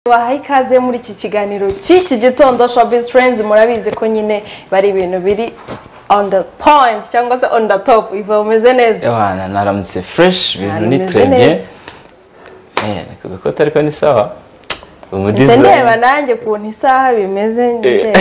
baha ikaze muri iki kiganiro cy'iki gitondo showbiz friends murabizi ko nyine bari ibintu biri on the point cyangwa se on the top iva bumeze neza yohana naramutse fresh ibintu Narameze ni trebye neza. ikoti ariko ni sawa ndetse ndeba umudizayini nanjye ukuntu isaha bimeze ndeba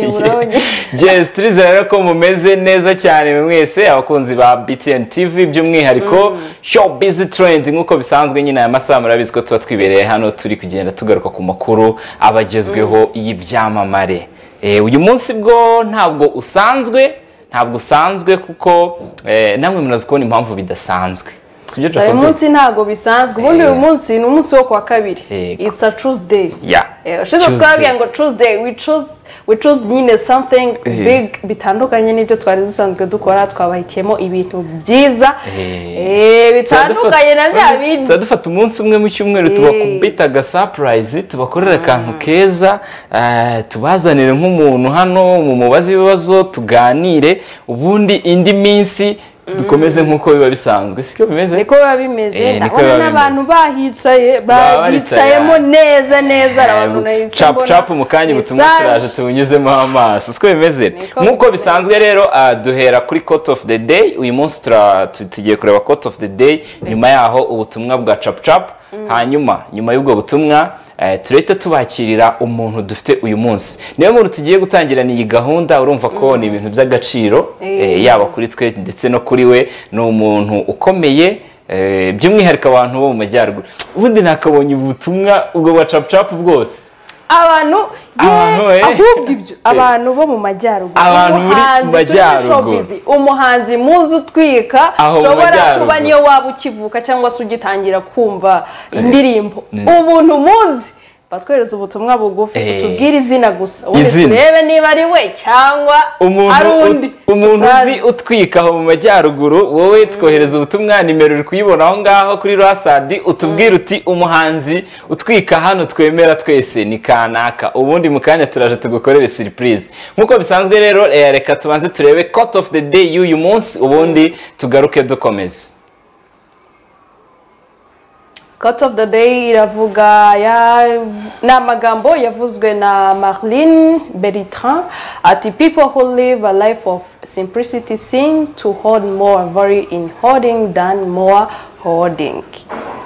nibura wonyine. jesi turizera rero ko mumeze neza cyane mwe mwese abakunzi ba btn tv by'umwihariko show bizi trendi nk'uko bisanzwe nyine aya masaha murabizi ko tuba twibereye hano turi kugenda tugaruka ku makuru aba agezweho y'ibyamamare Eh, uyu munsi bwo ntabwo usanzwe ntabwo usanzwe kuko eh, namwe murazi kubona impamvu bidasanzwe sibyo uyu Jacob? munsi ntabwo bisanzwe ubundi uyu munsi ni umunsi wo ku wa kabiri Yego. it's a tuesday Yeah. Eh, ushize Tuesday. twabwiye ngo tuesday we choose we choose nyine something big bitandukanye n'ibyo twari dusanzwe dukora twabahitiyemo ibintu byiza eh, bitandukanye na bya bindi tuba dufata umunsi umwe mu cyumweru tubakubita aga surprise tubakorera akantu keza eh, tubazanire nk'umuntu hano mu mubaze ibibazo tuganire ubundi indi minsi dukomeze nk'uko biba bisanzwe siko bimeze niko biba bimeze Eh, niko ndabona biba n'abantu bimeze. bahicaye Baba bahicayemo baricaye. neza neza abantu nahise capu mbona capu mu kanya ubutumwa message. turaje tubunyuzemo amaso siko bimeze Niko nk'uko bimeze. bisanzwe rero ah, duhera kuri court of the day uyu munsi tura- tu- tugiye kureba court of the day nyuma yaho ubutumwa bwa capu capu hanyuma nyuma y'ubwo butumwa eh, turahita tubakirira umuntu dufite uyu munsi niyo nkuru tugiye gutangirana iyi gahunda urumva ko ni ibintu by'agaciro Eh. eh, yaba kuri twe ndetse no kuri we ni umuntu ukomeye eh, by'umwihariko abantu bo mu majyaruguru ubundi nakabonye ubutumwa ubwo bwa capu capu bwose abantu Abantu, ye eh. ahubwo ibyo abantu bo mu majyaruguru Abantu muri Umuhanzi, turi muri majyaruguru. showbiz, umuhanzi muzi utwika Aho mu ushobora kuba majyaruguru. niyo waba ukivuka cyangwa se ugitangira kumva indirimbo Eh. ubuntu muzi batwereza ubutumwa bugufi Eh. utubwire izina gusa ubundi Izina. turebe niba ari we cyangwa ari umuntu undi ut- umuntu uzi tutazi. utwika aho mu majyaruguru wowe twohereza ubutumwa nimero uri kuyibona aho ngaho kuri rasadi utubwire uti umuhanzi utwika hano twemera twese ni kanaka ubundi mu kanya turaje tugukorere siripurize nk'uko bisanzwe rero eh, reka tubanze turebe court of the day y'uyu munsi ubundi tugaruke dukomeze Cut of the day iravuga ya ni amagambo yavuzwe na Marlene Bertrand ati people who live a life of simplicity seem to hold more value in hoarding than more hoarding.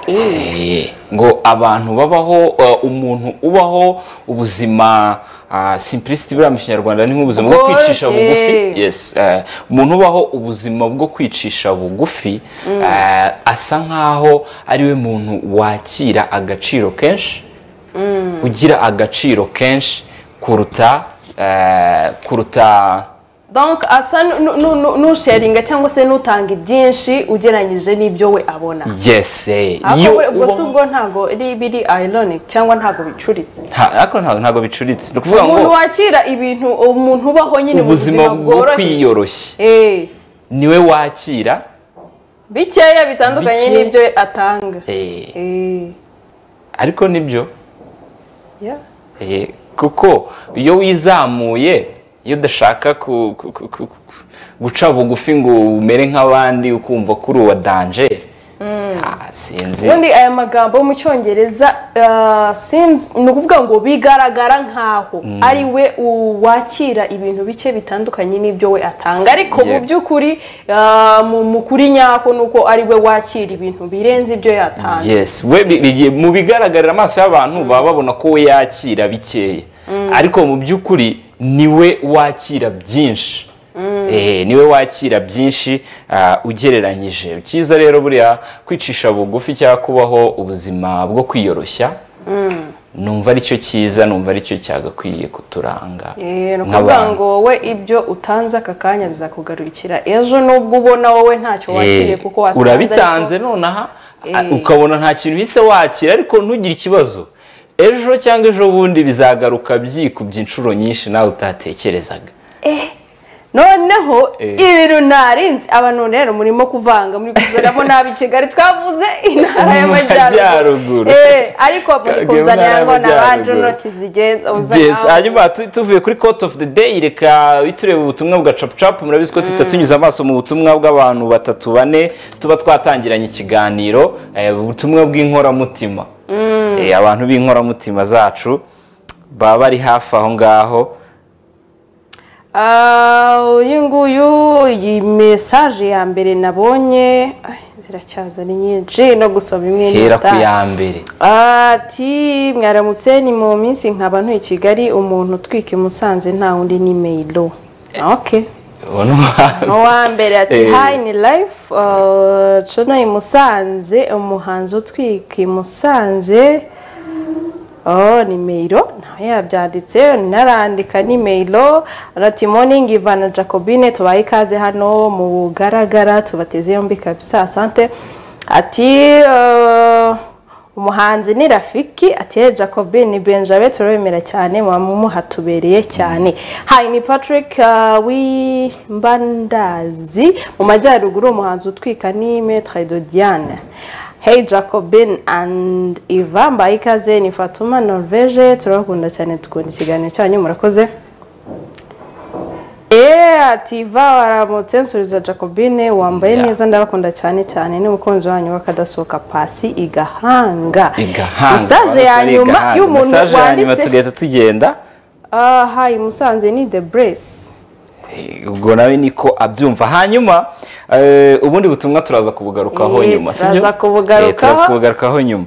Eh, ngo abantu babaho eh, umuntu ubaho ubuzima ah, simplicity buriya mu kinyarwanda ni nk'ubuzima bwo Bworoshye. kwicisha bugufi yes eh, umuntu ubaho ubuzima bwo kwicisha bugufi eh, asa nkaho ariwe muntu wakira agaciro kenshi ugira agaciro kenshi kuruta eh, kuruta Donc asa nu- nu- nu- nu- n'usharinga cyangwa se n'utanga ibyinshi ugereranyije n'ibyo we abona. yes eh, Ariko iyo buri- ubwo si ubaho- ubwo ntago ari biri ironic cyangwa ntago bicuritse. Ha- ariko ntago ntago bicuritse ni ukuvuga Umuntu ngo wakira ibintu umuntu ubaho nyine mu ubuzima bwo bworoshye. kwiyoroshya Eh. niwe wakira bikeya bitandukanye Bike- n'ibyo atanga Eh, ariko nibyo yeah. Eh, kuko iyo wizamuye iyo udashaka ku- ku- ku- ku- ku- guca bugufi ngo umere nk'abandi ukumva ko uri uwa danger Ah, sinzi ubundi aya magambo mu cyongereza ah, seems- ni ukuvuga ngo bigaragara nk'aho ari we u- wakira ibintu bike bitandukanye n'ibyo we atanga ariko mu Yeah. by'ukuri ah, mu mu kuri nyako ni uko ari we wakira ibintu birenze ibyo yatanze yes we bi- bi- mu bigaragarira amaso y'abantu baba babona ko we yakira bikeya ariko mu by'ukuri niwe wakira byinshi Eh, niwe wakira byinshi ah, ugereranyije cyiza rero buriya kwicisha bugufi cyangwa kubaho ubuzima bwo kwiyoroshya numva aricyo cyiza numva aricyo cyagakwiye kuturanga Eh, ni ukuvuga nk'abantu ngo wowe ibyo utanze aka kanya bizakugarukira ejo nubwo ubona wowe ntacyo wakiriye Eh, kuko watanze ariko- urabitanze nonaha a- ukabona nta kintu uhise wakira ariko ntugire ikibazo ejo cyangwa ejo bundi bizagaruka byikubye inshuro nyinshi nawe utatekerezaga noneho Eh. ibintu ntarinzi abantu rero murimo kuvanga muri kuzanamo nabi kigali twavuze intara y'amajyaruguru Majyaruguru. Eh, ariko muri Kagame kuzanira Ntara ngo nabanje y'Amajyaruguru. noti zigenza Yes, uzana hanyuma tu- tuvuye kuri court of the day reka bitureba ubutumwa bwa capucapu murabizi ko tuhita tunyuze amaso mu butumwa bw'abantu batatu bane tuba twatangiranye ikiganiro eh, ubutumwa bw'inkoramutima Eh, abantu b'inkoramutima zacu baba bari hafi aho ngaho Ah, uyu nguyu iyi mesaje ya mbere nabonye ay, ziracyaza ni nyinshi no gusoma imwe hera ku n'itaha. ya mbere ati mwaramutse ni mu minsi nkaba ntuye i kigali umuntu utwika i musanze nta wundi ni meyiro ok uwo ni uwa- uwa mbere ati Eh. hayi ni life cuno i musanze umuhanzi utwika i musanze Oh, ni meyiro nawe yabyanditse narandika ni meyiro arati moningi ivana jacobine tubaye ikaze hano mu bugaragara tubateze yombi kabisa asante ati eh, umuhanzi ni rafiki ati "Eh, jacobine ni benjamin turabemera cyane muba muhatubereye cyane hayi ni patrick eh, w'imbandazi mu majyaruguru umuhanzi utwika ni metre de diane Hey Jacobin and Eva mbaye ikaze ni Fatuma Norvege turabakunda cyane dukunda ikiganiro cyanyu murakoze Eh ati Eva waramutse nsubiza Jacobine wambaye Yeah. neza ndabakunda cyane cyane ni umukunzi wanyu wakadasohoka pasi igahanga igahanga Message ya abasore nyuma igahanga. y'umuntu Message ya nyuma wanditse tugahita tugenda Ah hi Musanze ni The Brace Eh, ubwo nawe niko abyumva hanyuma eh, ubundi butumwa turaza kubugarukaho Eh, nyuma sibyo turaza kubugarukaho. Eh, turaza kubugarukaho nyuma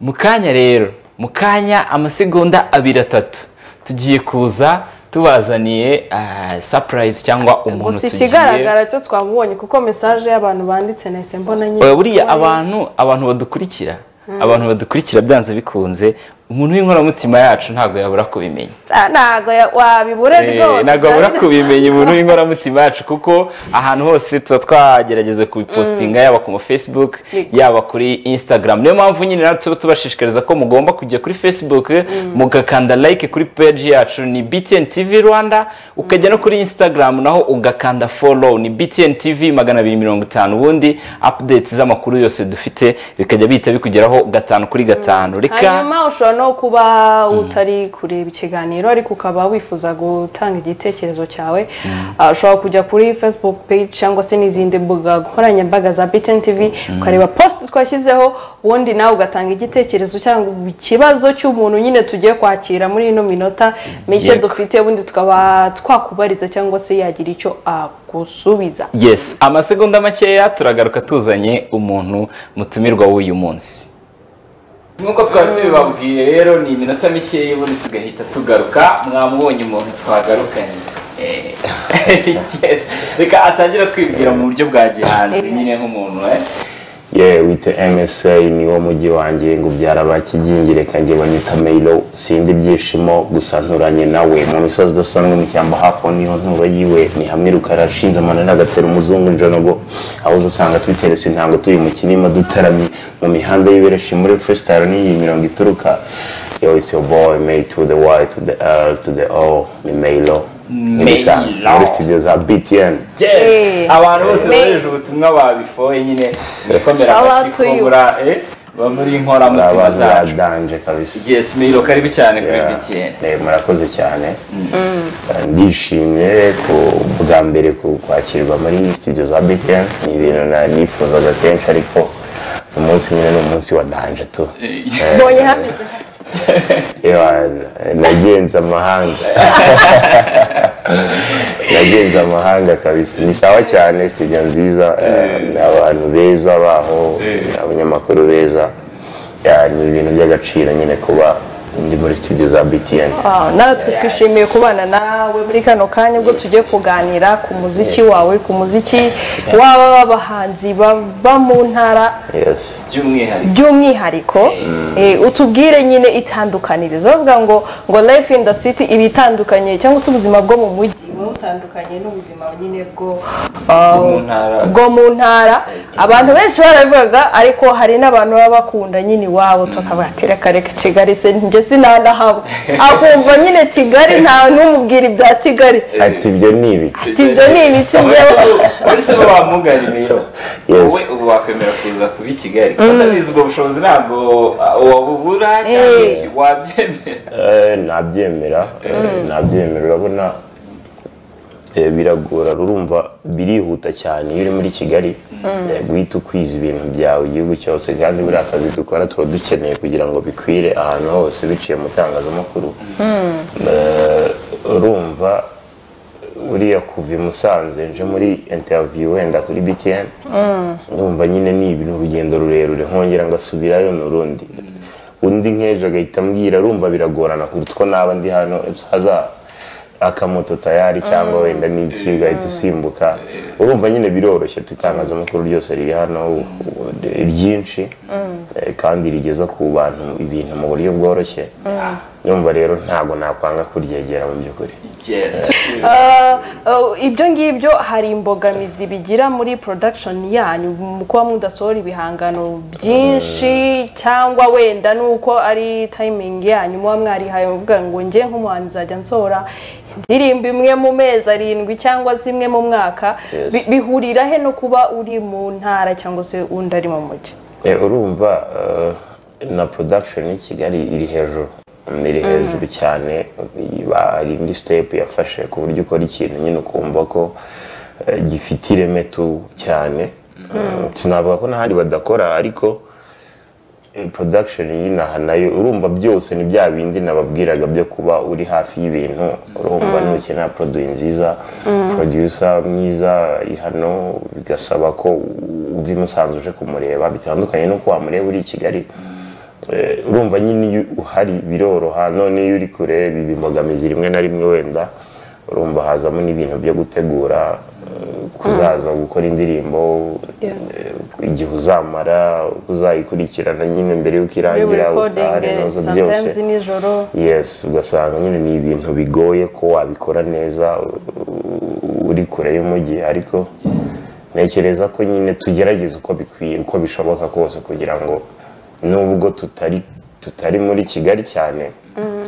mu kanya rero mu kanya amasegonda abiri atatu tugiye kuza tubazaniye ah, surprise cyangwa umuntu gusa tugiye ikigaragara cyo twamubonye kuko message y'abantu banditse nahise mbona nyine Oya, buriya abantu abantu badukurikira abantu badukurikira byanze bikunze umuntu w'inkoramutima yacu ntabwo yabura kubimenya Ah, ntago ya- wabibure Eh, rwose ntabwo abura byari- kubimenya umuntu w'inkoramutima yacu kuko ahantu hose tuba twagerageza kubipositinga yaba ku ma facebook yaba kuri instagram niyo mpamvu nyine natwe tuba tubashishikariza ko mugomba kujya kuri facebook mugakanda like kuri page yacu ni btn tv rwanda ukajya no kuri instagram naho ugakanda follow ni btn tv magana abiri mirongo itanu ubundi updates z'amakuru yose dufite bikajya bihita bikugeraho gatanu kuri gatanu reka hanyuma ushobora no kuba utari kureba ikiganiro ariko ukaba wifuza gutanga igitekerezo cyawe Ah, ushobora kujya kuri facebook page cyangwa se n'izindi mbuga nkoranyambaga za btn tv ukareba post twashyizeho ubundi nawe ugatanga igitekerezo cyangwa ikibazo cy'umuntu nyine tugiye kwakira muri ino minota mike Yego. dufite ubundi tukaba twakubariza cyangwa se yagira icyo agusubiza yes amasegonda makeya turagaruka tuzanye umuntu mutumirwa w'uyu munsi nk'uko twari tubibabwiye rero ni iminota mikeya ubundi tugahita tugaruka mwamubonye umuntu twagarukanye Eh, yes. reka atangira twibwira mu buryo bwa gihanzi nyine nk'umuntu eh. ye wita msa ni wo mujyi wanjye ngo ubyara ba kigingire kanjye banyita meyiro sindi ibyishimo gusa nturanye nawe mu misozi idasanzwe mu cyamba hafi aho niho ntura yiwe ni hamwe rukara ashinze amanani agatera umuzungu injonogo aho uzasanga twiteretse intango tuyu mu kinima dutaramye mu mihanda y'ibereshi muri freestyle n'iyi mirongo ituruka yo it's your boy made to the y to the r to the o ni meyiro ni musanze Meyiro. muri studio za btn yes abantu bose Me- bohereje ubutumwa babifoye nyine nikomera Shout out amashyi to you. kumbura eh, ba muri inkoramutima abantu zacu badanje kabisa yes miro karibu cyane kuri Yeah. btn Eh, murakoze cyane Eh, ndishimye ku bwa mbere ku- kwakirwa muri studio za btn ni ibintu na- nifuzaga kenshi ariko umunsi nyine ni umunsi wa danje tu mbonye hameze Ewa, nagenze amahanga nagenze amahanga kabisa ni sawa cyane studio nziza eh, abantu beza baho abanyamakuru beza Yeah, ni ibintu by'agaciro nyine kuba ndi muri studio za btn Ah, natwe twishimiye kubana nawe muri kano kanya ubwo tugiye kuganira ku muziki wawe ku muziki waba w'abahanzi baba mu ntara yes by'umwihariko by'umwihariko eh, utubwire nyine itandukanirizo bavuga ngo ngo life in the city iba itandukanye cyangwa se ubuzima bwo mu mujyi buba butandukanye n'ubuzima nyine bwo ah, mu ntara. bwo mu ntara abantu benshi barabivugaga ariko hari n'abantu baba bakunda nyine iwabo tukabatera kareka kigali se njye sinanahaba akumva nyine kigali nta n'umubwira ibya kigali ati ibyo ni ibiki ati ibyo ni ibiki byewe uretse bo bamuganye rero Yes. wowe ubu wakwemera kuza kuba i kigali kuko ndabizi ubwo bushobozi ntabwo uh, wabubura cyangwa Eh. iki, wabyemera Eh, nabyemera eh, nabyemera urabona Eh, biragora rurumva birihuta cyane iyo uri muri kigali eh, guhita ukwiza ibintu byawe igihugu cyose kandi buriya kazi dukora tuba dukeneye kugira ngo bikwire ahantu hose biciye mu itangazamakuru Eh, urumva uriya kuva i musanze nje muri interiviyu wenda kuri btn numva nyine ni ibi- ni urugendo rurerure nkongera ngasubirayo ni urundi undi nk'ejo agahita ambwira rumva biragorana kuruta uko naba ndi hano haza akamoto tayari cyangwa wenda n'iki ugahita usimbuka urumva nyine biroroshye itangazamakuru ryose riri hano u- u- ryinshi eh, kandi rigeza ku bantu ibintu mu buryo bworoshye yumva rero ntabwo nakwanga kuryegera mu by'ukuri Uh, ibyo ngibyo hari imbogamizi bigira muri production yanyu mu kuba mudasohora ibihangano byinshi cyangwa wenda nuko ari timing yanyu muba mwarihaye muvuga ngo njye nk'umuhanzi nzajya nsohora indirimbo imwe mu mezi arindwi cyangwa zimwe mu mwaka Yes. Bi- bihurira he no kuba uri mu ntara cyangwa se undi ari mu mujyi Eh, urumva eh, na production y'i kigali iri hejuru iri hejuru cyane iba- hari indi step yafashe ku buryo ukora ikintu nyine ukumva ko eh, gifite ireme tu cyane Eh, sinavuga ko n'ahandi badakora ariko eh, production y'inaha nayo urumva byose ni bya bindi nababwiraga byo kuba uri hafi y'ibintu urumva nukenera produit nziza producer mwiza ari hano bigasaba ko uva i musanze uje kumureba bitandukanye nuko wamureba uri i kigali Eh, urumva nyine iyo uhari biroroha none iyo uri kure biba imbogamizi rimwe na rimwe wenda urumva hazamo n'ibintu byo gutegura eh, kuzaza gukora indirimbo eh, igihe uzamara uzayikurikirana nyine mbere y'uko muri irangira recording utahari ibibazo byose sometimes nijoro yes ugasanga nyine ni ibintu bigoye ko wabikora neza u- u- uri kure y'umujyi ariko ntekereza ko nyine tugerageza uko bikwiye uko bishoboka kose kugira ngo nubwo tutari tutari muri kigali cyane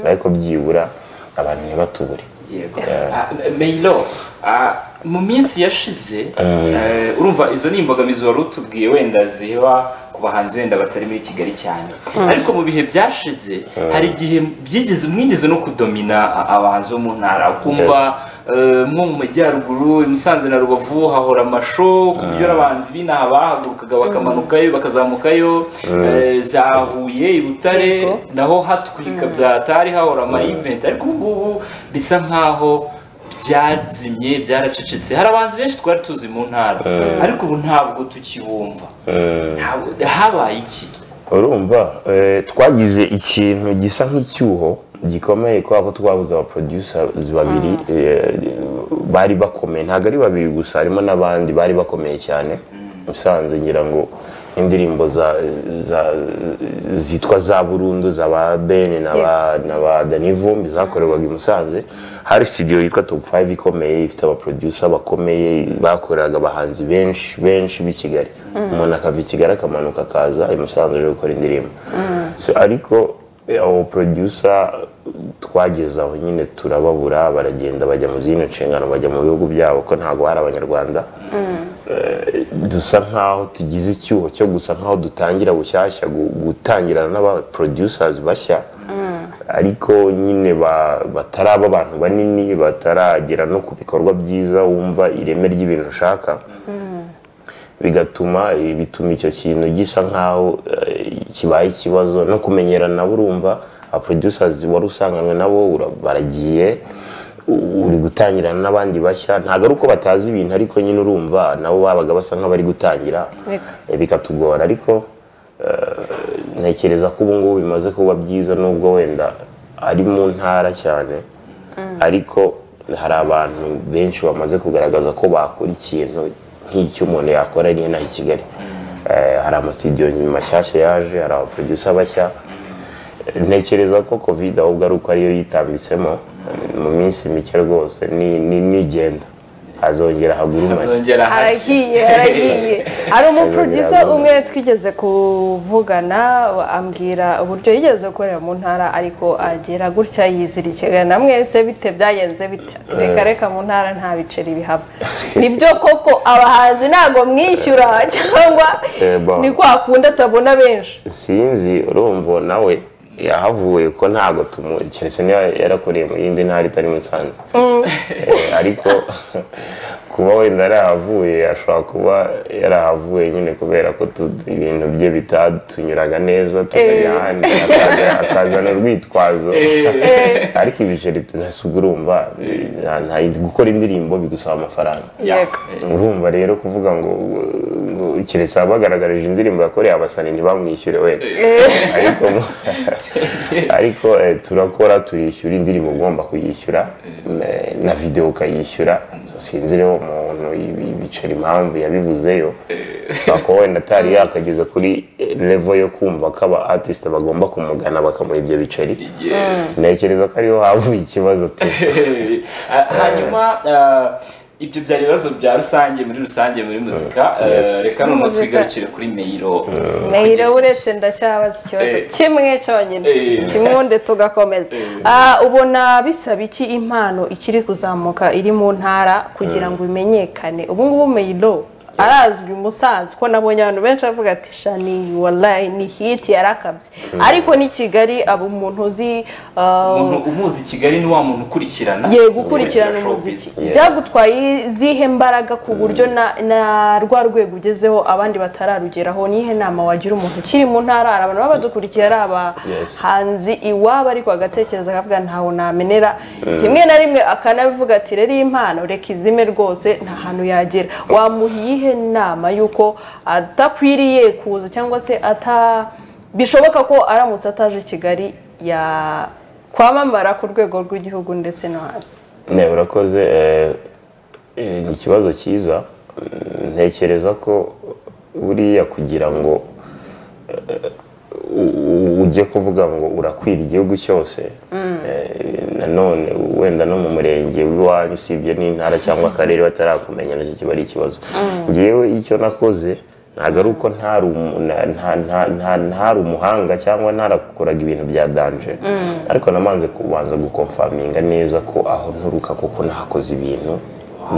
ariko byibura abantu ntibatubure yego Ah, meyiro ah, mu minsi yashize eh, urumva izo ni imbogamizi wari utubwiye wenda ziba ku bahanzi wenda batari muri kigali cyane ariko mu bihe byashize hari igihe byigeze mwigeze no kudomina a- abahanzi bo mu ntara ukumva eh, nko mu majyaruguru i musanze na rubavu hahora amasho ku buryo n'abahanzi b'inaha bahagurukaga bakamanukayo bakazamukayo eh, za huye i butare Yego. naho hatwika byatari hahora ama event ariko ubu ngubu bisa nkaho byazimye byaracecetse hari abahanzi benshi twari tuzi mu ntara ariko ubu ntabwo tukibumva Ntabwo- habaye iki urumva eh, twagize ikintu gisa nk'icyuho gikomeye kubera ko twabuze abaproducers babiri eh, bari bakomeye ntabwo ari babiri gusa harimo n'abandi bari bakomeye cyane usanze ngira ngo indirimbo za, za, zitwa za burundu za ba bene na ba, na ba dani vumbi zakorerwaga i musanze hari studio yitwa top 5 ikomeye ifite abaproducer bakomeye bakoreraga abahanzi benshi benshi b'i kigali umuntu akava i kigali akamanuka akaza i musanze aje gukora indirimbo So, ariko eh, abo producer twageze aho nyine turababura baragenda bajya mu zindi nshingano bajya mu bihugu byabo ko ntabwo hari abanyarwanda dusa nkaho tugize icyuho cyo gusa nkaho dutangira bushyashya gu- gutangirana n'aba producers bashya ariko nyine ba- bataraba abantu banini bataragera no ku bikorwa byiza wumva ireme ry'ibintu ushaka bigatuma eh, bituma icyo kintu gisa nkaho eh, kibaye ikibazo no kumenyerana burumva abaproducers wari usanganywe nabo ura- baragiye u- uri gutangirana n'abandi bashya ntabwo ari uko batazi ibintu ariko nyine urumva nabo babaga basa nk'abari gutangira Reka. eh, bikatugora ariko eh, ntekereza ko ubu ngubu bimaze kuba byiza nubwo wenda ari mu ntara cyane ariko hari abantu benshi bamaze kugaragaza ko bakora ikintu nk'icyo umuntu yakora ari inaha i Kigali Eh, hari amasitidiyo mashyashya yaje hari abaproducer bashya ntekereza ko covid ahubwo ari uko ariyo yitambitsemo mu minsi mike rwose ni- ni- nigenda hazongera hagurumane hazongera hashya haragiye haragiye hari umuproducer umwe twigeze kuvugana ambwira uburyo yigeze gukorera mu ntara ariko agera gutya yizirikira na mwese bite byagenze bite Ati, reka reka mu ntara nta biceri bihaba nibyo koko abahanzi ntabwo mwishyura cyangwa Eh, ba. ni kwa kundi atabona benshi sinzi urumva nawe yahavuye ko ntabwo tumu keretse niba yarakuriye mu yindi ntara itari musanze Eh, ariko kuba wenda yarahavuye ashobora kuba yarahavuye nyine kubera ko tu- tu- ibintu bye bitatunyuraga neza tukajya ahandi akaza- akazana urwitwazo ariko ibiceri tunasubwa urumva nta- nta- gukora indirimbo bigusaba amafaranga yego urumva rero kuvuga ngo ngo keretse abagaragarije indirimbo yakoreye abasani ntibamwishyure wenda ariko mu- ariko eh, turakora turishyura indirimbo ugomba kuyishyura eh, na videwo ukayishyura So, sinzi rero umuntu ibi- ibiceri impamvu yabibuzeyo ushobora kuba wenda atari yakageza kuri levo yo kumva ko aba artiste bagomba kumugana bakamuha ibyo biceri Yes. ntekereza ko ariho havuye ikibazo tu Ah, hanyuma ah, ibyo byari ibibazo bya rusange muri rusange muri muzika Ah, Yes. reka noneho Muzika. twigarukire kuri meyiro mayiro uretse ndacyabaza ikibazo Eh. kimwe cyonyine Eh. kimwe ubundi tugakomeza Ah, ubona bisaba iki impano ikiri kuzamuka iri mu ntara kugira ngo imenyekane ubu ngubu mayiro arazwi i musanze ko nabonye abantu benshi bavuga ati shani walayi ni hiti yarakabye ariko n'i kigali aba umuntu uzi ah, umuntu umuzi i kigali ni wa muntu ukurikirana yego ukurikirana Ukurikira umuziki showbiz. byagutwaye izihe mbaraga ku buryo na na rwa rwego ugezeho abandi batararugeraho nihe nama wagira umuntu ukiri mu ntara hari abantu baba badukurikira ari Yes. abahanzi iwabo ariko agatekereza akavuga ntaho namenera rimwe na rimwe akanabivuga ati rero iyi mpano reka izime rwose nta hantu yagera wamuha iyihe nama y'uko adakwiriye kuza cyangwa se ata bishoboka ko aramutse ataje i kigali ya kwamamara ku rwego rw'igihugu ndetse no hanze ne urakoze eh, eh, ni ikibazo cyiza Mm, ntekereza ko buriya kugira ngo eh, u- u- ujye kuvuga ngo urakwira igihugu cyose eh, nanone wenda no mu murenge w'iwanyu usibye n'intara cyangwa akarere batarakumenya nacyo kiba ari ikibazo ngewe icyo nakoze ntabwo ari uko ntari umu- na- nta- nta- nta- ntari umuhanga cyangwa ntarakoraga ibintu bya danje ariko namanze kubanza gukomfaminga neza ko aho nturuka kuko nahakoze ibintu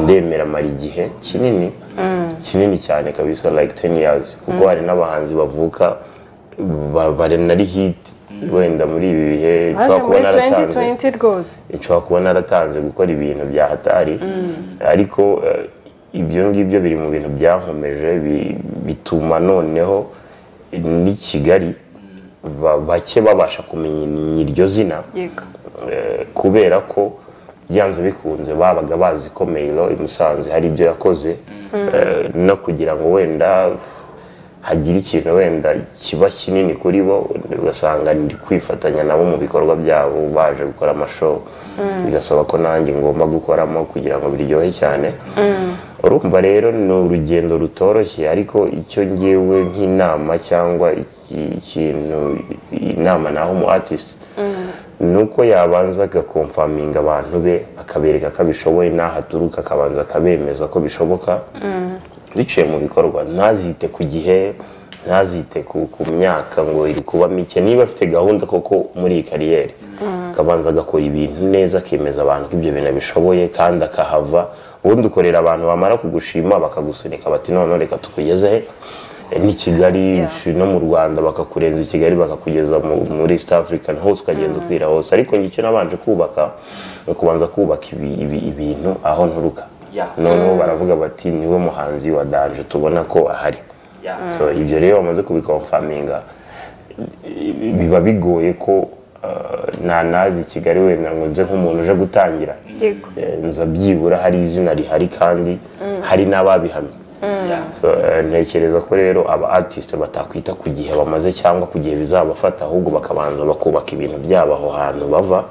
ndemera mara igihe kinini kinini cyane kabisa like 10 years kuko hari n'abahanzi bavuka ba- bari nari hit wenda muri ibi baje bihe nshobora kuba muri naratanze 2020 rwose nshobora kuba naratanze gukora ibintu bya hatari ariko eh, ibyo ngibyo biri mu bintu byankomeje bi- bituma noneho n'i Kigali ba- bake babasha kumenya iryo zina yego Eh, kubera ko byanze bikunze babaga bazi ko meyiro i Musanze hari ibyo yakoze Eh, no kugira ngo wenda hagira ikintu wenda kiba kinini kuri bo ugasanga ndi kwifatanya nabo mu bikorwa byabo baje gukora amashow bigasaba ko nanjye ngomba gukoramo kugira ngo biryohe cyane urumva rero ni urugendo rutoroshye ariko icyo ngewe nk'inama cyangwa iki- ikintu inama naho umu artist ni uko yabanza agakomfaminga abantu be akabereka ko abishoboye n'aho aturuka akabanza akabemeza ko bishoboka biciye mu bikorwa ntazite ku gihe ntazite ku ku myaka ngo iri kuba mike niba afite gahunda koko muri iyi kariyeri akabanza agakora ibintu neza akemeza abantu ko ibyo bintu abishoboye kandi akahava ubundi ukorera abantu bamara kugushima bakagusunika bati none reka tukugeze he Eh, ni kigali no mu rwanda bakakurenza i kigali bakakugeza mu- muri east africa hose ukagenda ukwira hose ariko ngicyo nabanje kubaka ni ukubanza kubaka ibi- ibi- ibintu aho nturuka Yeah. noneho baravuga bati niwe muhanzi wa danje tubona ko ahari Yeah. so ibyo rero bamaze kubikomfaminga biba bigoye ko eh, ntanazi i kigali wenda ngo nze nk'umuntu uje gutangira yego Eh, nza byibura hari izina rihari kandi hari n'ababihamye Yeah. So, eh, ntekereza ko rero aba artiste batakwita ku gihe bamaze cyangwa ku gihe bizabafata ahubwo bakabanza bakubaka ibintu byabo aho hantu bava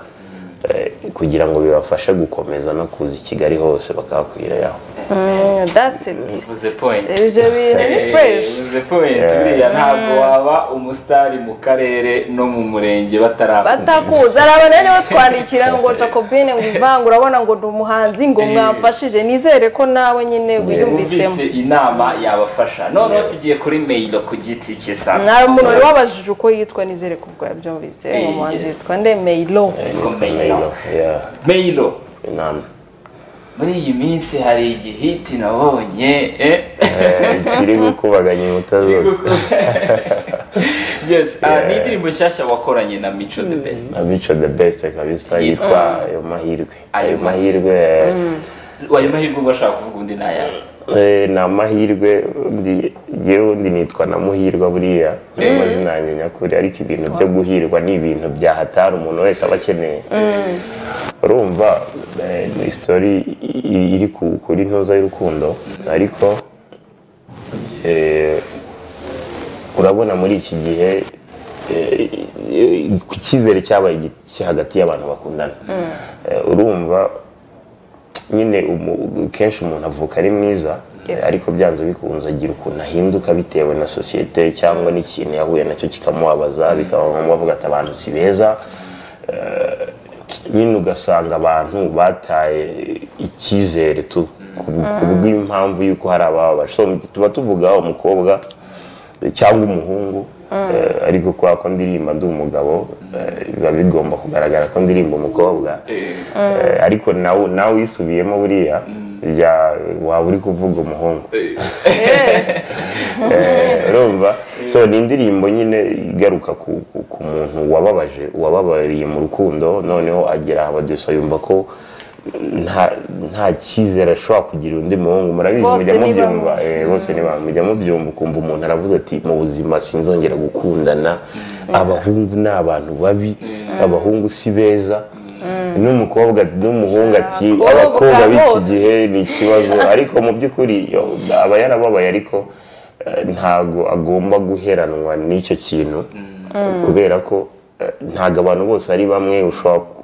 eh, kugira ngo bibafashe gukomeza no kuza i kigali hose bakahakwira yaho that's it uvuze point ibyo bintu ni Eh, fresh uvuze point buriya ntabwo waba umusitari mu karere no mu murenge batarakumva batakuza hari abantu rero twandikira ngo jacobine ngo ivanga urabona ngo ni umuhanzi ngo mwamfashije nizere ko nawe nyine wiyumvisemo bumvise inama yabafasha noneho tugiye kuri meyiro ku giti cye saa nta muntu wari wabajije uko yitwa nizere ko ubwo yabyumvise uyu muhanzi Yes. yitwa ndemeyiro meyiro Yeah, meyiro inama muri iyi minsi hari igihiti nabonye eh? Eh, kiri gukubaganya inkuta zose yes ah, ni indirimbo nshyashya wakoranye na mico the best abica the best kabisa yitwa ayo mahirwe Ayo ayo mahirwe ayo mahirwe ubwo ashaka kuvuga undi ntayawe eh, ni amahirwe undi- yewe undi nitwa na muhirwa buriya niyo mazina yanjye nyakuri ariko ibintu byo guhirwa ni ibintu byahatari umuntu wese aba akeneye urumva eh, ni isitori iri- iri ku- kuri ntoza y'urukundo ariko eh, urabona muri iki gihe eh, eh, icyizere cyabaye gike hagati y'abantu bakundana Eh, urumva nyine umu- kenshi umuntu avuka ari mwiza ariko byanze bikunze agira ukuntu ahinduka bitewe na sosiyete cyangwa n'ikintu yahuye nacyo kikamubabaza bikaba ngombwa avuga ati abantu si beza nyine ugasanga abantu bataye icyizere tu ku ku bw'impamvu y'uko hari abababaje So, tuba tuvuga umukobwa cyangwa umuhungu eh, ariko kubera ko ndirimba ndi umugabo eh, biba bigomba kugaragara ko ndirimba umukobwa Eh, ariko nawe nawe wisubiyemo buriya bya- waba uri kuvuga umuhungu Eh, urumva so ni indirimbo nyine igaruka ku, ku, ku muntu wababaje wababariye mu rukundo noneho agera abadeso yumva ko nta nta cyizere ashobora kugira undi muhungu murabizi Bose mujya ni mubyumva eh, bose ni bamwe mujya mubyumva ukumva umuntu aravuze ati mu buzima sinzongera gukundana abahungu ni abantu babi abahungu si beza n'umukobwa n'umuhungu ati Abakobwa abakobwa b'iki bose." gihe eh, ni ikibazo ariko mu by'ukuri yo, aba yarababaye ariko eh, ntago agomba guheranwa n'icyo kintu kubera ko eh, ntago abantu bose ari bamwe ushobora ku-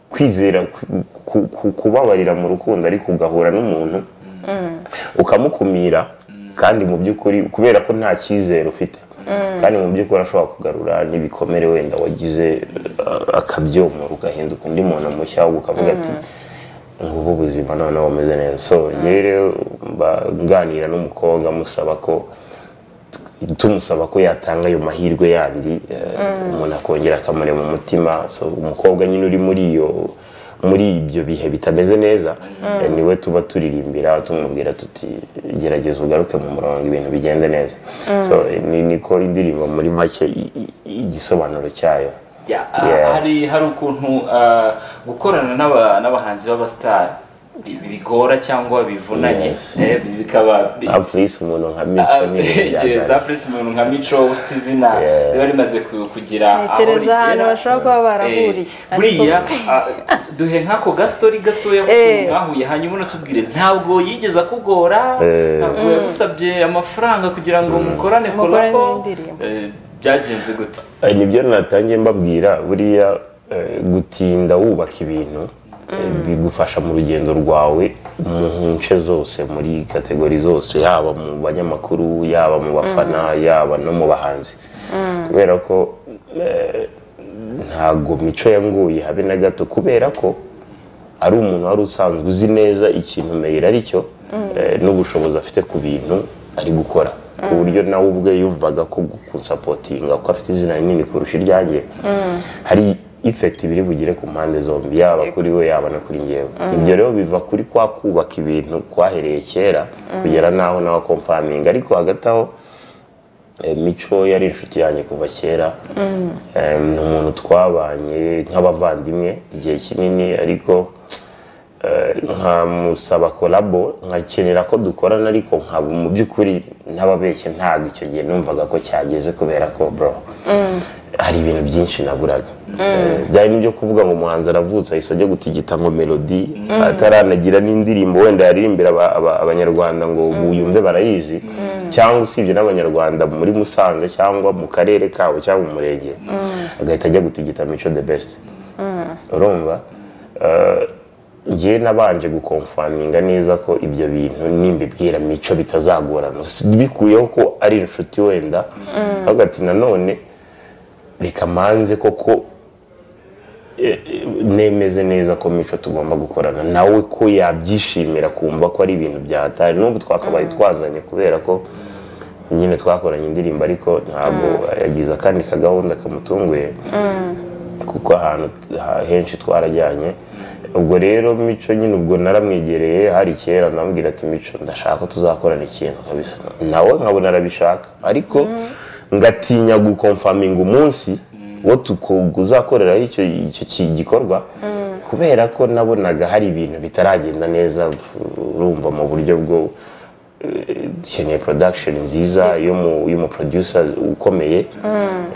kwizera ku- ku- ku- kubabarira mu rukundo ariko ugahura n'umuntu ukamukumira kandi mu by'ukuri kubera ko nta cyizere ufite kandi mu by'ukuri ashobora kugarura n'ibikomere wenda wagize eh, akabyomora ugahinduka undi muntu mushya ahubwo ukavuga ati ngubu ubuzima noneho bumeze neza so njyewe rero mba nganira n'umukobwa musaba ko tumusaba ko yatanga ayo mahirwe yandi eh, umuntu akongera akamurema umutima so umukobwa nyine uri muri iyo muri ibyo bihe bitameze neza eh, niwe tuba turirimbira tumubwira tuti gerageza ugaruke mu murongo ibintu bigende neza so eh, ni niko indirimbo muri make i- i- igisobanuro cyayo Yeah, ah, Yeah. hari hari ukuntu ah, gukorana n'aba- n'abahanzi b'abasitari bi- bigora cyangwa bivunanye Yes. eh, bi- bikaba bi- apurise umuntu nka ah, mico ni ibintu eh, byajyanye. za Prince umuntu nka mico ufite izina Yeah. riba rimaze ku- kugira aho Ntekereza rigera. ahantu bashobora kuba Eh, barahuriye. buriya ah, duhe nk'ako gastori gatoya Eh. k'ukuntu mwahuye hanyuma unatubwire ntabwo yigeze akugora Eh. ntabwo yagusabye amafaranga kugira ngo mukorane Mukorane kolabo indirimbo. Eh, byagenze gute Eh, nibyo natangiye mbabwira buriya eh, gutinda wubaka ibintu eh, bigufasha mu rugendo rwawe mu nce zose muri kategori zose yaba mu banyamakuru yaba mu bafana yaba no mu bahanzi kubera ko eh, ntago mico yanguye habe na gato kubera ko ari umuntu wari usanzwe uzi neza ikintu meyira ari cyo eh, n'ubushobozi afite ku bintu ari gukora ku buryo nawe ubwe yumvaga ko kunsapotinga kuko afite izina rinini kurusha iryanjye hari ifekiti biri bugire ku mpande zombi yaba kuri we yaba no kuri ngewe ibyo rero biva kuri kwa kubaka ibintu kwahereye kera kugera n'aho nawe akomfaminga ariko hagati aho Eh, mico yari inshuti yanjye kuva kera Eh, ni umuntu twabanye nk'abavandimwe igihe kinini ariko eh, nkamusaba kolabo nkakenera ko dukorana ariko nkaba mu by'ukuri ntababeshye ntabwo icyo gihe numvaga ko cyageze kubera ko bro hari ibintu byinshi naburaga Eh, byari n'ibyo kuvuga ngo umuhanzi aravutse ahise ajya gutigita ngo melodi ataranagira n'indirimbo wenda yaririmbira aba- aba- abanyarwanda ngo yumve barayizi cyangwa usibye n'abanyarwanda muri musanze cyangwa mu karere kabo cyangwa mu murenge agahita ajya gutigita mico the best urumva Eh, njye nabanje gukomfaminga neza ko ibyo bintu nimbibwira mico bitazagorana bikuyeho ko ari inshuti wenda ahubwo ati nanone reka manze koko eh, eh, nemeze neza ko mico tugomba gukorana nawe ko yabyishimira kumva ko ari ibintu byahatari n'ubu twakabaye twazanye kubera ko nyine twakoranye indirimbo ariko ntabwo yagize akandi kagahunda kamutunguye kuko ahantu ha- henshi twarajyanye ubwo rero mico nyine ubwo naramwegereye hari kera ndamubwira ati mico ndashaka ko tuzakorana ikintu kabisa nawe nkabona arabishaka ariko ngatinya gukomfaminga umunsi uwo tuku- uzakoreraho icyo icyo ki- gikorwa kubera ko nabonaga hari ibintu bitaragenda neza urumva mu buryo bwo dukeneye production nziza y'umuproducer ukomeye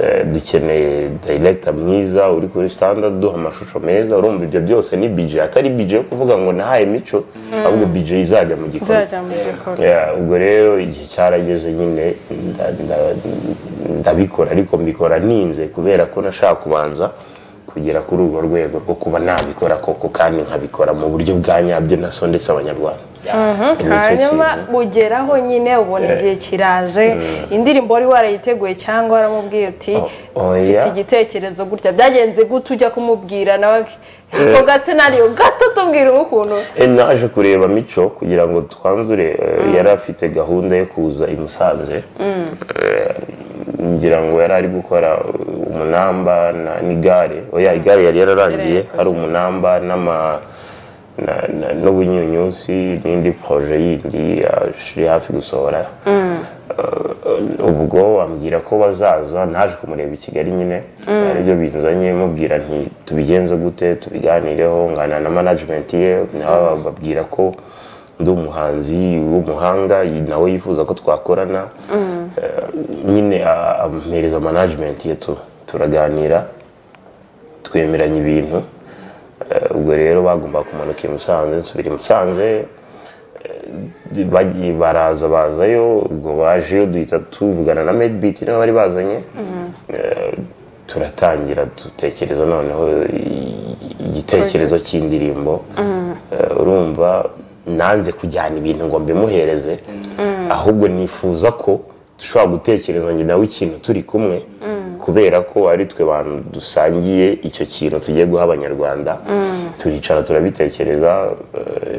Eh, dukeneye director mwiza uri kuri standard duha amashusho meza urumva ibyo byose ni bije atari bije yo kuvuga ngo nahaye mico ahubwo bije izajya mu gikorwa nzajya mu gikorwa Yeah, ubwo rero igihe cyarageze nyine nda- nda- ndabikora ariko mbikora ninze kubera ko nashaka kubanza kugera kuri urwo rwego rwo kuba nabikora koko kandi nkabikora mu buryo bwa nyabyo nasondetse abanyarwanda Ni icyo hanyuma kintu. ugeraho nyine ubona igihe kiraje indirimbo wari warayiteguye cyangwa waramubwiye uti Oh, oh, mfite yeah. igitekerezo gutya byagenze gute ujya kumubwira nawe ako gasenariyo gato tubwira ukuntu Eh, naje kureba mico kugira ngo twanzure eh, yari afite gahunda yo kuza i musanze Eh, ngira ngo yari ari gukora eh, umunamba na- n'igare oya igare yari yararangiye hari umunamba n'ama na- na- n'ubunyunyusi n'indi proje yindi yari hafi gusohora Eh, ubwo ambwira ko bazaza naje kumureba i kigali nyine aribyo binzanye mubwira nti tubigenze gute tubiganireho ngana na management ye nabo bababwira ko ndi umuhanzi w'umuhanga nawe yifuza ko twakorana Eh, nyine a- ampereza management ye tu- turaganira twemeranya ibintu Eh, ubwo rero bagomba kumanuka i musanze nsubira i musanze bagiye baraza bazayo ubwo bajeyo duhita tuvugana na medbit nibo bari bazanye Eh, turatangira dutekereza noneho i- igitekerezo cy'indirimbo Eh, urumva nanze kujyana ibintu ngo mbimuhereze ahubwo nifuza ko dushobora gutekereza njye nawe ikintu turi kumwe kubera ko ari twe bantu dusangiye icyo kintu tugiye guha abanyarwanda turicara turabitekereza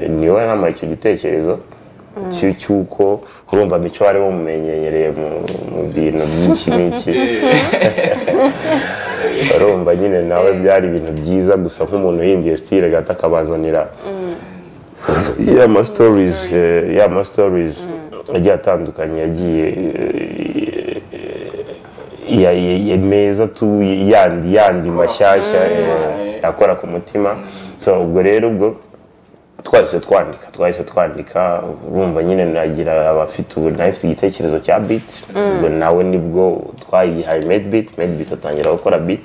eh, niwe nama icyo gitekerezo cy- cy'uko urumva mico bari bamumenyereye mu- mu bintu byinshi n'iki urumva nyine nawe byari ibintu byiza gusa nk'umuntu yindiye sitire gato akabazanira ya ma stories eh, ya ma stories agiye atandukanye yagiye eh, ya, ya, ya meza tu yandi yandi mashyashya eh, akora ku mutima so ubwo rero ubwo twahise twandika twahise twandika urumva nyine nagira abafite ubu nawe ufite igitekerezo cya beat ubwo nawe nibwo twayihaye medbeat medbeat atangira gukora beat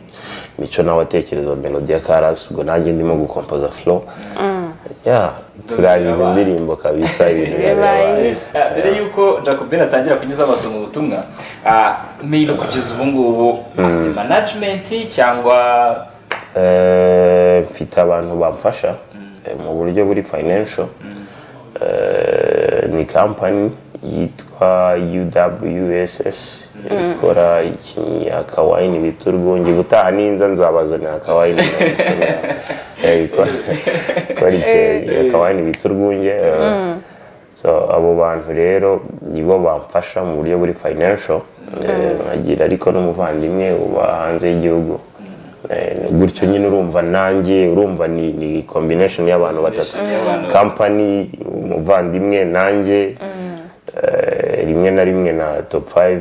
mico nawe atekereza melody ya karasi ubwo nanjye ndimo gukompoza flow yeah turangiza indirimbo kabisa ibintu birabaye Yes, ah, mbere y'uko jacobin atangira kunyuza amaso mu butumwa ah, meyilo kugeza ubu ngubu afite management cyangwa Eh, mfite abantu bamfasha eh, mu buryo buri financial Eh, ni kampani yitwa UWSS ikora iki- akawayini bita urwunge gutaha ninza nzabazanira akawayini Eh, ikora ikora iki- akawayini bita urwunge eh, so abo bantu rero nibo bamfasha mu buryo buri financial Eh, nkagira ariko n'umuvandimwe uba hanze y'igihugu Eh, gutyo nyine urumva nanjye urumva ni, ni combination y'abantu batatu y'abantu. company umuvandimwe nanjye eh, rimwe na rimwe na top 5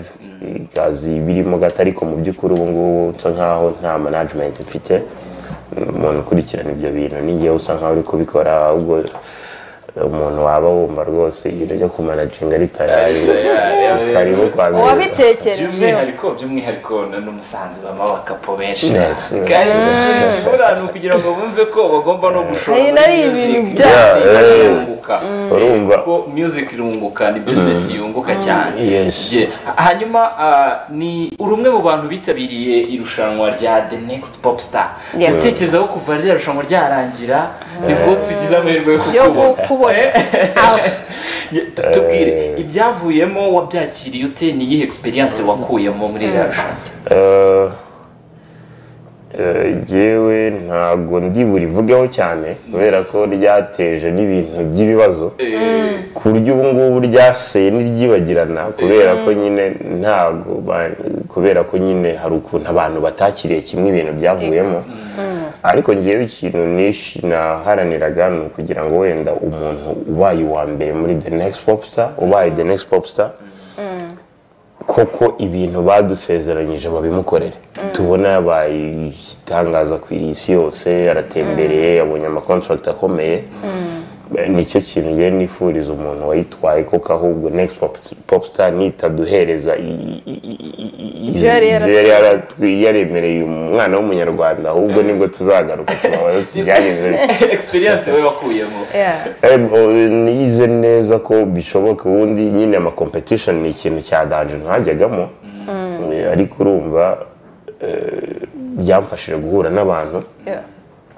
ikazi birimo gato ariko mu by'ukuri ubu ngubu nsa nkaho nta management mfite umuntu ukurikirana ibyo bintu ningewe usa nkaho uri kubikora ahubwo umuntu waba wumva rwose ibintu byo kumanaginga ari tayari karibu kwa mbere wabitekereje by'umwihariko by'umwihariko na- n'umusanzu bamabakapo benshi Yes, yes. kandi iki kintu kibura ni ukugira ngo bumve ko bagomba no gushora Ari muri nari music. ibintu bya- Music Yeah, irunguka. urumva kuko music irunguka ni business yunguka cyane Yes. Je- hanyuma ah, ni uri umwe mu bantu bitabiriye irushanwa rya the next pop star Yeah. utekereza ko kuva rya rushanwa ryarangira nibwo tugize amahirwe yo yo kukubona kukubona aho Tu- tubwire ibyavuyemo wabyakiriye ute ni iyihe experience wakuyemo muri iriya rushanwa Eh, eh, jewe ntabwo ndiburivugeho cyane kubera ko ryateje n'ibintu by'ibibazo ku buryo ubu ngubu ryaseye n'iryibagirana kubera ko nyine ntabwo ba- kubera ko nyine hari ukuntu abantu batakiriye kimwe ibintu byavuyemo ariko ngewe ikintu nishi naharaniraga ni ukugira ngo wenda umuntu ubaye uwa mbere muri the next popstar ubaye the next popstar koko ibintu badusezeranyije babimukorere tubona yabaye igitangaza ku isi yose aratembereye yabonye amakontaragiti akomeye nicyo kintu ngiye nifuriza umuntu wayitwaye koko ahubwo next popstar nitaduhereza yari yarasezeye. yaremereye umwana w'umunyarwanda ahubwo nibwo tuzagaruka tubabaza tubyageze experience we wakuyemo Yeah. nize neza ko bishoboka ubundi nyine ama competition ni ikintu cya danje ntajyagamo Eh, ariko urumva eh, byamfashije guhura n'abantu Yeah.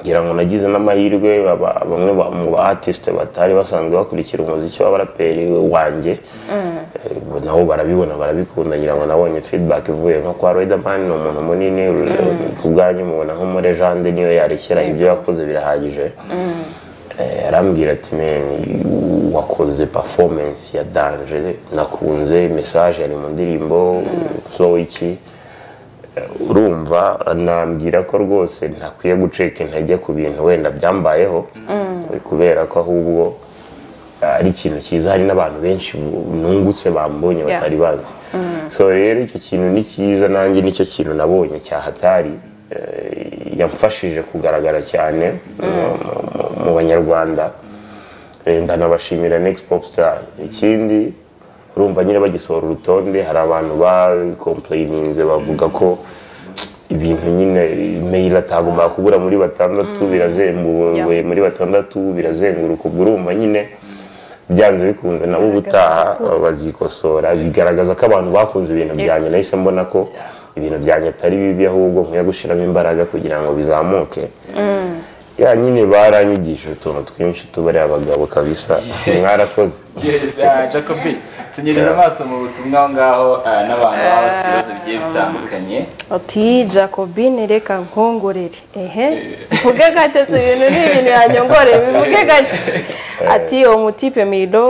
ngira ngo nagize n'amahirwe aba- bamwe ba- mu ba artiste batari basanzwe bakurikira umuziki w'abaraperi wanjye Eh, bo nabo barabibona barabikunda ngira ngo nabonye feedback ivuye nko kwa Riderman ni umuntu munini ku bwanyu mubona nko muri Jande niyo yarekera ibyo yakoze birahagije Eh, arambwira ati "Man, wakoze performance ya danje nakunze message yari mu ndirimbo so iki urumva anambwira ko rwose ntakwiye gucika intege ku bintu wenda byambayeho kubera ko ahubwo ari ikintu cyiza hari n'abantu benshi nungutse bambonye Yeah. batari bazi so rero icyo kintu ni cyiza nanjye nicyo kintu nabonye cya hatari eh, yamfashije kugaragara cyane mu- mu- mu- mu banyarwanda Eh, ndanabashimira next popstar ikindi urumva nyine bagisohora urutonde hari abantu bakomplayininze bavuga ko ibintu nyine mail atagomba kubura muri batandatu birazenguwe Yeah. muri batandatu birazenguruka ubwo urumva nyine byanze bikunze nabo ubutaha bazikosora bigaragaza ko abantu bakunze ibintu byanjye nahise mbona ko ibintu byanjye atari bibi ahubwo nkwiye gushyiramo imbaraga kugira ngo bizamuke ya nyine baranyigishije utuntu twinshi tubariye abagabo kabisa mwarakoze Yes, ah, Jacobi tunyereza amaso mu butumwa aho ngaho ah, n'abantu baba bafite ibibazo bigiye bitandukanye ati jacobine reka nkongorere ehe mvuge gake tu ibintu ni ibintu yanyongoreye bivuge gake ati umutipe miro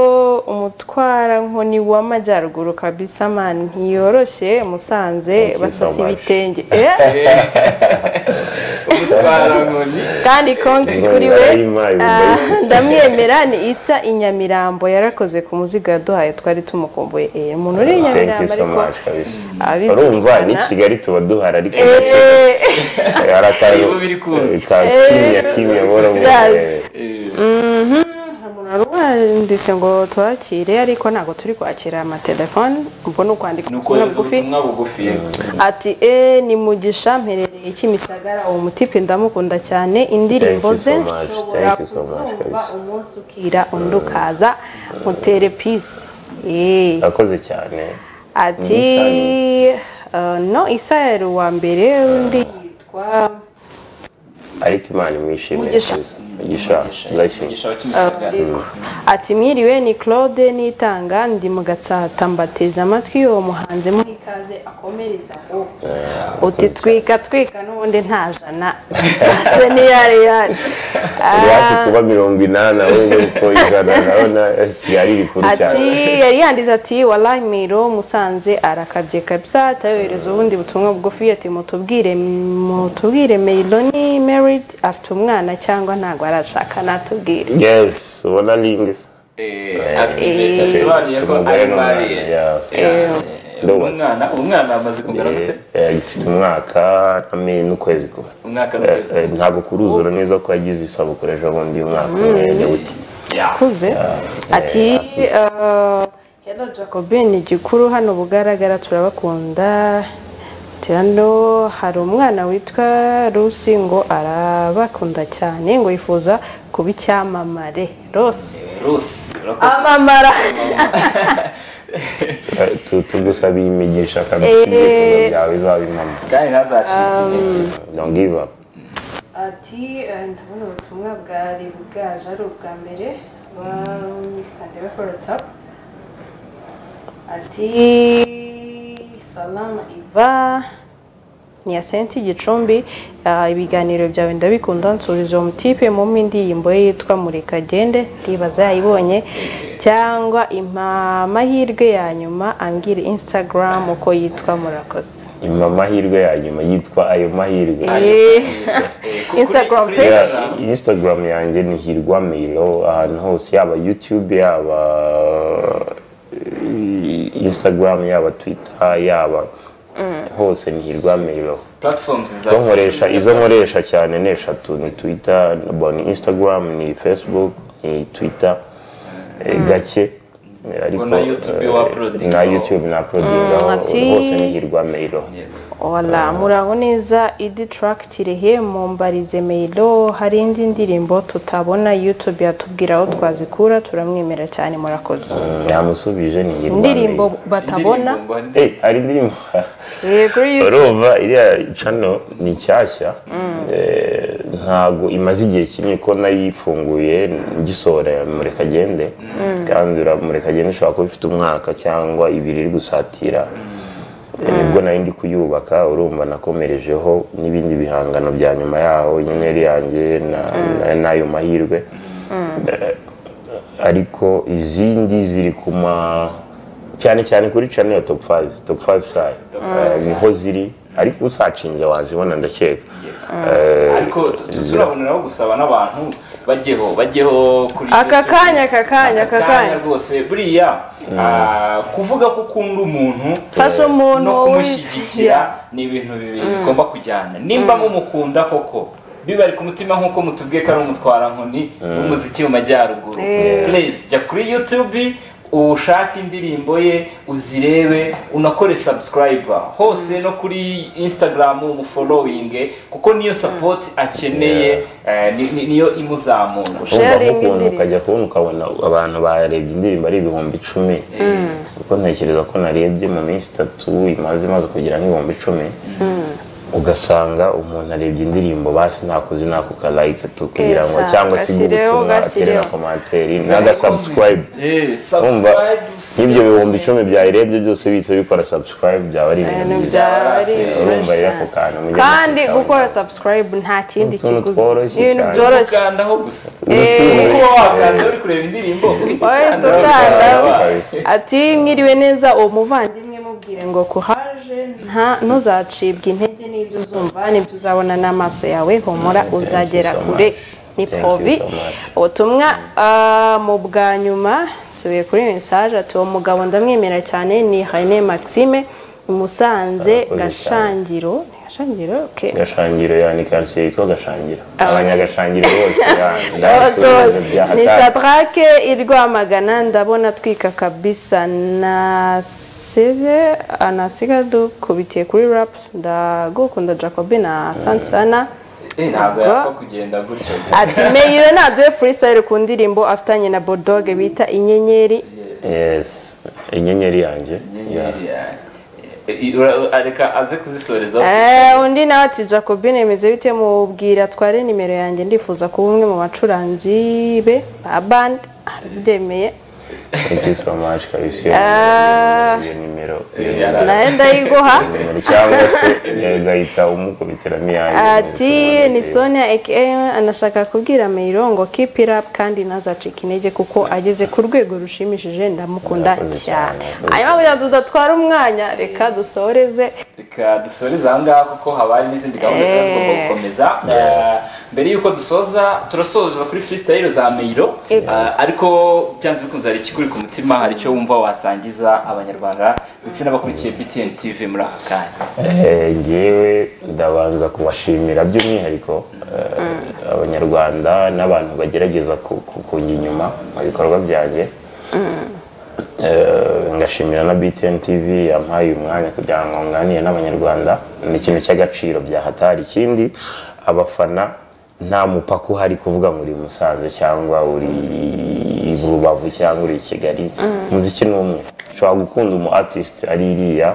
umutwara nkoni w'amajyaruguru kabisa mani ntiyoroshye musanze you so basasa much. ibitenge Eh, umutwara nkoni kandi konti kuri we Ndayima, ah, ndamwemera ni isa inyamirambo yarakoze ku muzigo yaduhaye twari tumukumbuye Eh, umuntu uri i thank you nyamirambo so ariko much kabisa abizirikana. urumva ni kigali tuba duhara ariko Eh, hari akantu Nibo biri kuza. ka kimya kimya buhoro buhoro Ndazi. umuntu wanditse ngo twakire ariko ntabwo turi kwakira amatelefoni ubwo ni ukwandika ni ubutumwa ukohereza bugufi ubutumwa bugufi ati e ni mugisha mperereye kimisagara uwo mutipe ndamukunda cyane indirimbo Thank you so ze much. nshobora Thank you so much, kuzumva kabisa. umunsi ukira undi ukaza mutere pisi Eh. urakoze cyane ati eh, no isayari uwa mbere undi yitwa ariko imana imwishimiye Mugisha. kabisa mugisha blessing gishaho kimisagara ati mwiriwe ni claude nitanga ndi mu gatsata mbateze amatwi uwo muhanzi muha ikaze akomereza ngo uti twika twika n'ubundi nta jana ase niyari yari iwacu kuba mirongo inani ahubwo ko ijana urabona kigali rikuru cyane ati yari yanditse ati walahi miro musanze arakabye kabisa atayohereza ubundi butumwa bugufi ati mutubwire mutubwire miro ni merit afite umwana cyangwa ntabwo arashaka natubwire yes ubona lingi active bisobanuye ko ari married Eh, Ndubatse. umwana umwana amaze kungana gute gifite umwaka n'ame- n'ukwezi kumwe umwaka Eh, n'ukwezi eh, ntabwo kuruzura neza ko yagize isabukuru ejo bundi umwaka umwe nyawuti Yeah. akuze ati eh, hello jacobin gikuru hano bugaragara turabakunda Ati, hano hari umwana witwa rusi ngo arabakunda cyane ngo yifuza kuba icyamamare rose Rose urakoze. amamara Tu- tu- tugusabiye imigisha kandi Eh. ibyifuzo byawe izaba impamo kandi ntazacike intege don't give up ati eh, ndabona ubutumwa bwari bwaje ari ubwa mbere bandeba kuri watsapu ati salama iva ni ya senti gicumbi ah, ibiganiro byawe ndabikunda nsubiza uwo mutipe mu indirimbo ye yitwa murekagende ndibaza yayibonye cyangwa impa amahirwe ya nyuma ambwire instagram uko yitwa murakoze Impa amahirwe ya nyuma yitwa ayo mahirwe Eh, kuri- Instagram kuri page. Instagram. Yeah, instagram yanjye ni hirwa milo ahantu hose yaba youtube yaba instagram yaba twitter yaba hose nihirwa meyiro platforms za izo nkoresha izo nkoresha cyane ni eshatu ni twitter bo, ni instagram ni facebook ni twitter eh, gake eh, ariko na YouTube eh, wauploadingaho. na youtube na aprodingaho ati- hose nihirwa meyiro wala muraho neza idi turakitirehe mumbarize meyiro hari indi ndirimbo tutabona yutube yatubwira aho twazikura turamwemera cyane murakoze yamusubije nihirwa indirimbo Meyiro. batabona Eh, hari indirimbo eh, kuri YouTube. urumva iriya cano ni nshyashya Eh, ntago imaze igihe kinini ko nayifunguye ngisohora murekagende kandi ura- murekagende ishobora kuba ifite umwaka cyangwa ibiri iri gusatira Eh, nibwo nari ndi kuyubaka urumva nakomerejeho n'ibindi bihangano bya nyuma yaho inyenyeri yanjye na- na- n'ayo mahirwe Eh, ariko izindi ziri kuma cyane cyane kuri channel ya top 5 top 5 sayo Eh, niho ziri ariko usacinze wazibona ndakeka ariko tu- tu- turaboneraho gusaba n'abantu bajyeho bajyeho kuri aka YouTube. kanya aka kanya aka kanya rwose buriya ah, kuvuga ko ukunda umuntu fasha umuntu no wowe kumushyigikira ni ibintu bibiri bigomba kujyana nimba mumukunda koko biba ari ku mutima nk'uko mutubwiye ko ari umutwarankoni w'umuziki mu majyaruguru Please, jya kuri youtube ushake indirimbo ye uzirebe unakore subscribe hose no kuri instagram umufollowinge kuko niyo support akeneye eh, ni- ni- niyo imuzamura urumva Sharing nk'ukuntu indirimbo. ukajya kubona ukabona abantu barebye indirimbo ari ibihumbi icumi kuko ntekereza ko narebye mu minsi itatu imaze imaze kugera nk'ibihumbi icumi ugasanga umuntu arebye indirimbo basi nakoze nako ka like tu kugira ngo Esa, cyangwa se gashyireho, gutumwa atere na gashyireho. komantere n'aga subscribe Eh, Urumva subscribe, nk'ibyo bihumbi icumi byayirebye byose bihita bikora subscribe byaba ari ibintu ibintu byiza byaba ari urumva rero ako byinshi cyane. kantu mujye kandi mukitaho. gukora subscribe nta kindi Utuntu kiguzi tworoshye ni ibintu cyane. byoroshye ukandaho gusa Eh, kuko wakandaho uri kureba indirimbo Oya, Ukandaho. tukanda ati mwiriwe neza uwo muvandimwe mubwire ngo kuhaje nta ntuzacibwe intege n'ibyo uzumva n'ibyo uzabona n'amaso yawe humura Thank you uzagera so much. kure ni Thank you pobi so much. ubutumwa ah, mu bwa nyuma nsubiye kuri mesaje ati uwo mugabo ndamwemera cyane ni René Maxime i Musanze Arakoze cyane. Gashangiro Ni Gashangiro okay gashangiro yani kanseri yitwa gashangiro Aba- abanyagashangiro bose yani Abazo- ndabasubiza byaha ni kandi. shatarake iri rwamagana ndabona atwika kabisa nasize anasiga dukubitiye kuri rap ndagukunda jacobi na sansana ntabwo yapfa kugenda gutyo ati meyiro naduhe freestyle ku ndirimbo afatanye na bodoge bita inyenyeri yes inyenyeri yanjye Yeah. reka aze kuzisoreza Eh, undi nawe ati jacobi nemeze bite mubwira atware nimero yanjye ndifuza kuba umwe mu bacuranzi be ba band arabyemeye thank you so much kabisi iyo nimero iyo nimero nawe ndayiguha nimero cyangwa se eh, gahita umukubiteramo iyanjye ati ni sonia aka anashaka kubwira meyiro ngo keep it up kandi ntazacike intege kuko ageze ku rwego rushimishije ndamukunda Murakoze cyane cyane. hanyuma kugira ngo tudatwara umwanya reka dusoreze reka dusoreze aha ngaha kuko haba hari n'izindi gahunda ziba zigomba Eh. gukomeza Eh, mbere y'uko dusoza turasoza kuri freestyle za meyiro Yego. Eh, ariko byanze bikunze hari ikikuri ku mutima hari icyo wumva wasangiza abanyarwanda ndetse n'abakurikiye btn tv muri aka kanya Eh, ngewe ndabanza kubashimira by'umwihariko eh, abanyarwanda n'abantu bagerageza ku- ku- kujya inyuma mu bikorwa byanjye Eh, ngashimira na btn tv yampaye uyu mwanya kugira ngo nganire n'abanyarwanda ni ikintu cy'agaciro byahatari ikindi abafana nta mupaka uhari kuvuga ngo uri musanze cyangwa uri i rubavu cyangwa uri i kigali umuziki ni umwe ushobora gukunda umu artist ari iriya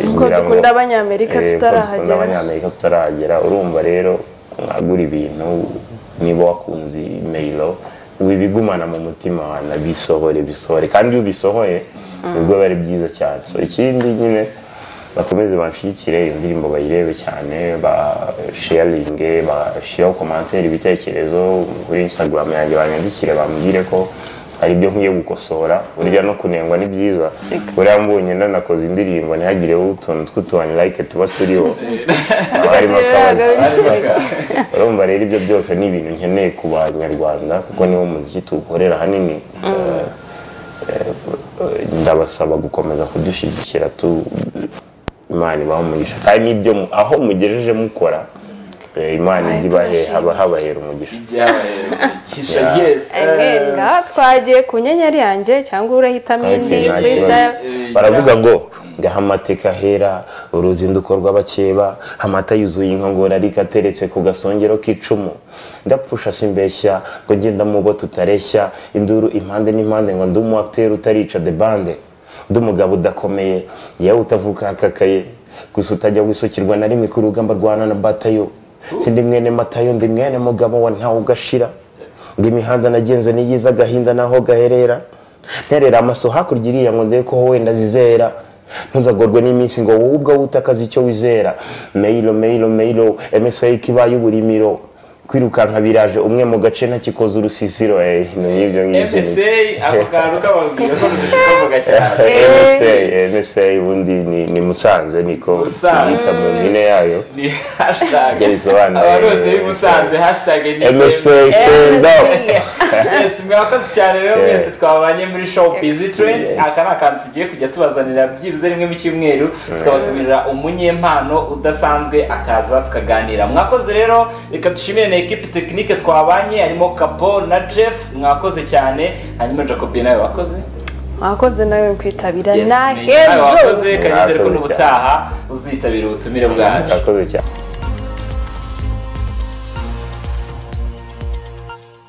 Nkuko dukunda abanyamerika tutarahagera. abanyamerika tutarahagera urumva rero mwagura ibintu niba wakunze imeyiro wibigumana mu mutima wawe nabisohore bisohore kandi iyo ubisohoye nibwo biba ari byiza cyane so ikindi nyine bakomeze banshigikire iyo ndirimbo bayirebe cyane basheyaringe bashyiraho komantere ibitekerezo kuri instagram yanjye banyandikire bambwire ko hari ibyo nkwiye gukosora burya no kunengwa ni byiza buriya mbonye nanakoze indirimbo ntihagireho utuntu tw'utubanye like tuba turiho Haba harimo akabazo. urumva rero ibyo byose ni ibintu nkeneye ku banyarwanda kuko niwo muziki tuwukorera hanini Eh, eh, ndabasaba gukomeza kudushyigikira tu imana ibaha umugisha kandi n'ibyo mu- aho mugejeje mukora eh, imana ijya ibahe haba habahera umugisha Ijya Yeah. yes. Eh, ngaha twagiye ku nyenyeri yanjye cyangwa urahitamo indi Okay, nta kibazo. freestyle eh, baravuga ngo ngaha amateka ahera uruzinduko rw'abakeba amata yuzuye inkongoro ariko ateretse ku gasongero k'icumu ndapfusha simbeshya ngo ngenda mu bo tutareshya induru impande n'impande ngo ndi umuakiteri utarica de bande ndi umugabo udakomeye yewe utavuka akakaye gusa utajya wisukirwa na rimwe ku rugamba rwana na batayo sindi mwene matayo ndi mwene mugabo wa ntawe ugashira ngo imihanda nagenze n'iyiza agahinda naho gaherera nterera amaso hakurya iriya ngo ndebe ko wenda zizera ntuzagorwe n'iminsi ngo wowe ubwo wutakaze icyo wizera meyiro meyiro meyiro emesayi kibaye uburimiro kwirukanka biraje umwe mu gace ntakikoze urusisiro eh, ni ibyo ngibyo ni- MSA ako kantu kababwira ko ntibishobora cyane MSA MSA ubundi ni- ni musanze niko Musanze. yita mu mpine yayo ni hashtag Ibyo bisobanuye. abantu bose b'i Musanze hashtag ni MSA stand up Yes, mwakoze cyane rero Yeah. mwese twabanye muri show busy trend Yes. aka ni akantu tugiye kujya tubazanira byibuze rimwe mu cyumweru tukabatumirira umunyempano udasanzwe akaza tukaganira mwakoze rero reka dushimire na ekipi tekinike twabanye harimo kapo na jeff mwakoze cyane hanyuma jacobi nawe wakoze mwakoze nawe kwitabira Yes, na nawe h'ejo wakoze kanyizere ko Mwakoze cyane. n'ubutaha uzitabira ubutumire bwacu Murakoze cyane